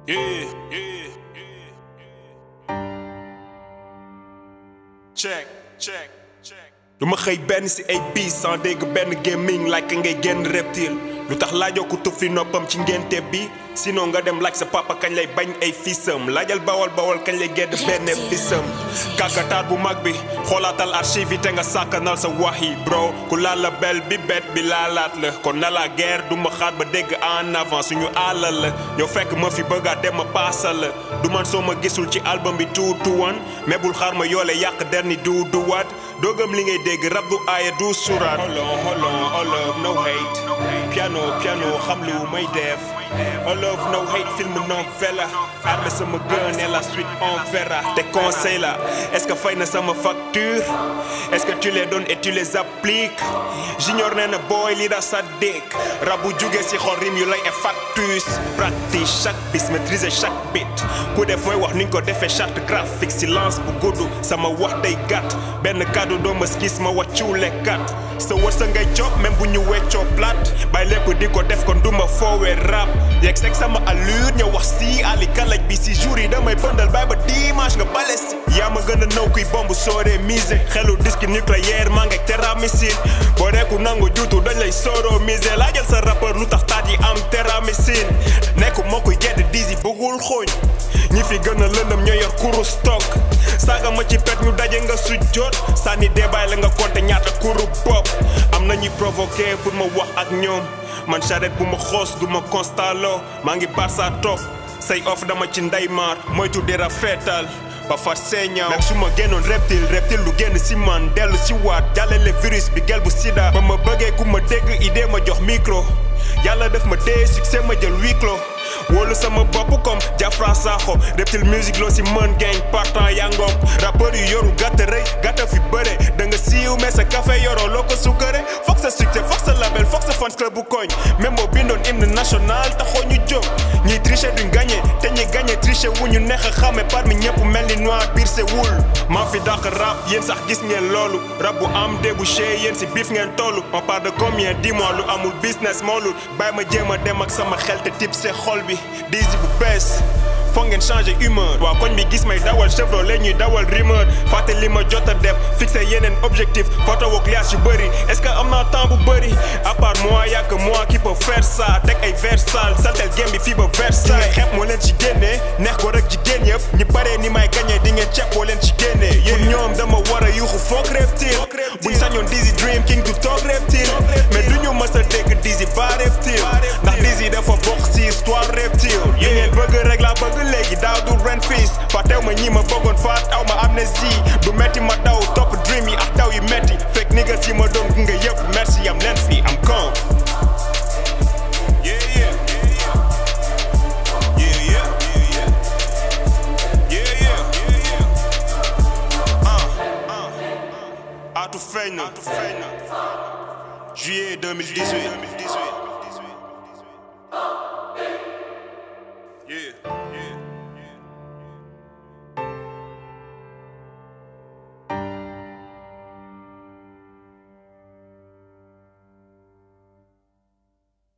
Yeah, yeah, check check check du ma xëy benn si ay biis sans dégg benn gaming like ngay génn reptile lu tax laajoo ko tufli noppam ci ngénte bi sinon nga dem laaj sa papa kañ lay bañ ay fisam laajal bawal bawal kañ lay gedd benn fisam kàkkataar bu mag bi xoolaatal archive yi te nga sàkkanal sa wax yi bro ku laal la bel bi bet bi laalaat la kon na la guerre du ma xaar ba dégg en avant suñu àllal la yow fekk ma fi bëgga dem ma paasal la du man soo ma gisul ci album bi two to one mais bul xaar ma yoole yàq der ni du du waat doogam li ngay dégg rab du aaya du suraat holon holon olof no hate piano piano xam lu may def olof no hate film non vela armé sama gun et la suite on verra te conseil la est-ce que fay na sama facture est-ce que tu les donnes et tu les appliques j'ignore nee na booy li da sa dégg rab bu jugee si xol rim yu lay e factus practice chaque bis maîtriser chaque bit ku def mooy wax ni ñu ko defee charte graphique silence bu gudd sama wax day gàtt benn kàddu doo ma gis ma wàccuule kat sa wërsëg ngay jox même bu ñu weccoo plat bay lépp di ko def kon duma foowee rap yegg seeg sama allure ñëw wax si ali kalaj bi si jour yi damay pëndal bay ba dimanche nga bale si yaa ma gën a naw kuy bomb sooree mise xelu disque nucléaire maa ngeeg terra missile boo reeku nangu juutu dañ lay sooroo mise laajal sa rappeur lu tax taat yi am terra missile nekku moo koy gedd disi bëggul xooñ ñi fi gën a lëndëm ñoo yor kuru stock saaga ma ci pet ñu daje nga sujjoot sànni débaay la nga compter ñaata kuru bopp am na ñuy provoqué pour ma wax ak ñoom man charrette bu ma xoos du ma constalo maa ngi barsa toog say off dama ci ndeymaar moytu di rafetal ba far seeñaaw même su ma génnoon reptile reptile lu génn si man dellu si waat jàllale virus bi gel bu sida ba ma bëggee ku ma dégg idée ma jox micro yàlla def ma dee succès ma jël huis clos wóolu sama bopp comme Jafra Sakho reptile musique loo si mën gang partant yaa ngoog rappeur yu yoru gàtt rëy gàtta fi bëre da nga siiw mais sa café yoroo loo ko sukkare foog sa succès foog sa label foog sa fans club bu koñ même boo bindoon hymne national taxoo ñu jóg ñiy tricher duñ gagné te ñi gagné tricher wu ñu neex a xame parmi ñëpp mel ni noir biir se wul maa fi dàq rap yéen sax gis ngeen loolu rap bu am débouché yéen si biif ngeen tollu on parle de combien dis-moi lu amul business moolul bàyyi ma jéem a dem ak sama xel te tip se xol bi Dizzy bu bees foog ngeen changer humeur waa koñ bi gis may dawal Chevrolet ñuy dawal rumeur fàtte li ma jot a def fixé yeneen objectif photo ak liaas yu bëri est-ce que am naa temps bu bëri à part moi y'a que moi qui peut faire ça teg ay vers sale saltel game bi fii ba Versailles xeeb moo leen ci génnee neex ko rek jigéen yëpp ñi paree ni may gagné di ngeen ceeb boo leen ci génnee pour ñoom dama war a yuuxu foog reptile buñ sañoon Dizzy Dream King du toog reptile mais du ñu mës a dégg Dizzy ba reptile ndax Dizzy dafa bokk ci histoire reptile yi ngeen bëgg rek laa bëgg léegi daaw du ren fiis fàttew ma ñi ma bëggoon faat aw ma amnésie du metti ma daw topp dream yi ak daw yi metti fekk ni nga si ma doon gunge yëpp merci yam leen fii am con yeah yeah yeah yeah yeah yeah ah ah atu feeñ na juillet 2018